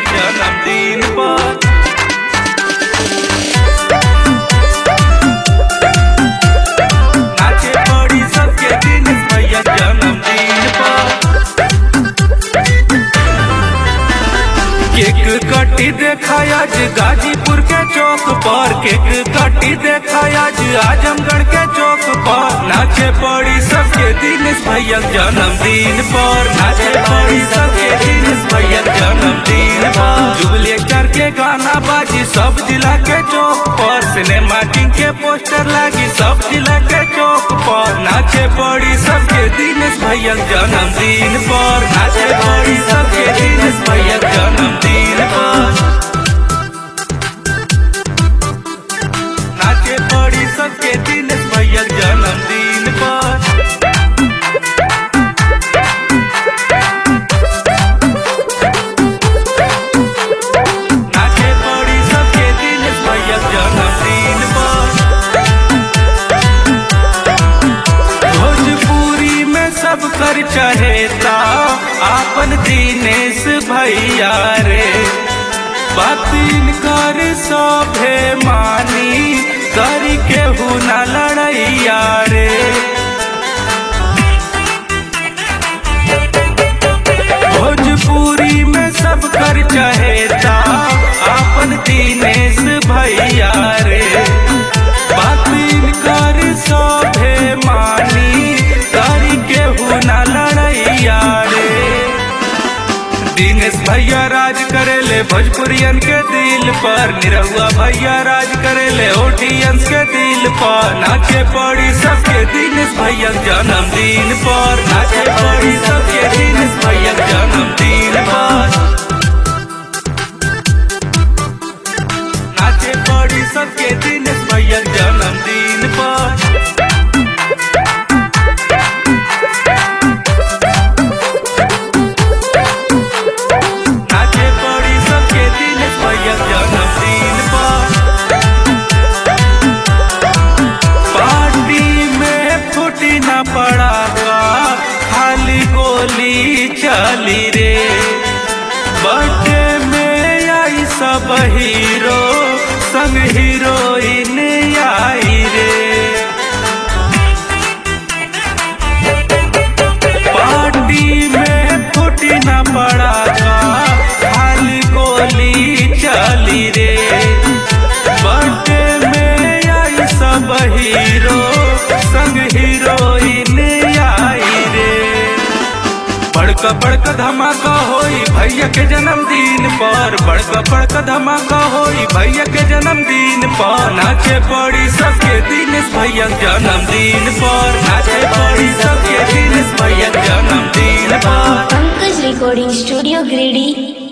जन्मदिन पर नाचे पड़ी सबके दिनेश भैया जन्मदिन पर केक कटी देखा आज गाजीपुर के चौक पर केक कटी देखा आज आजमगढ़ के चौक पर नाचे पड़ी सबके दिनेश भैया जन्मदिन पर नाचे पड़ी सबके दिनेश भैया जन्मदिन पर जुबली करके गाना बाजी सब जिला के चौक पर सिनेमा किंग के पोस्टर लागी सब जिला के चौक पर नाचे पड़ी सबके दिनेश भैया जन्मदिन पर नाचे पड़ी सबके दिनेश भैया जन्मदिन पर नाचे पड़ी सबके दिनेश भैया जन्मदिन पर नाचे पड़ी सबके दिनेश भैया जन्मदिन पर भोजपुरी में सब कर चहेता आपन दिनेश भैया रे बातिन कर सभे मानी कर केहू न लड़ैया रे भोजपुरी में सब कर चहेता आपन दिनेश भैया रे बातिन कर सभे मानी कर केहू न लड़ैया रे दिनेश भैया राज करेले भोजपुरियन के दिल पर निरहुआ भैया राज करेले ओटियंस के दिल पर नाचे पड़ी सबके दिनेश भैया जन्मदिन पर नाचे पड़ी सबके दिनेश भैया जन्मदिन पर नाचे पड़ी सबके दिनेश भैया जन्मदिन पर नाचे पड़ी सबके दिनेश भैया जन्मदिन पर पार्टी में फूटी न पड़ा खाली गोली चली रे बर्थडे में आई सब हीरो संग हीरोइन आई रे पार्टी में फूटी न पड़ा खाली गोली चली रे बर्थडे में आई सब हीरो संग हीरोइन आई रे बड़का बड़का धमाका होई भैया के जन्मदिन पर बड़का बड़का धमाका होई भैया के जन्मदिन पर नाचे पड़ी सबके दिनेश भैया जन्मदिन पर नाचे पड़ी सबके दिनेश भैया जन्मदिन पर पंकज रिकॉर्डिंग स्टूडियो गिरिडीह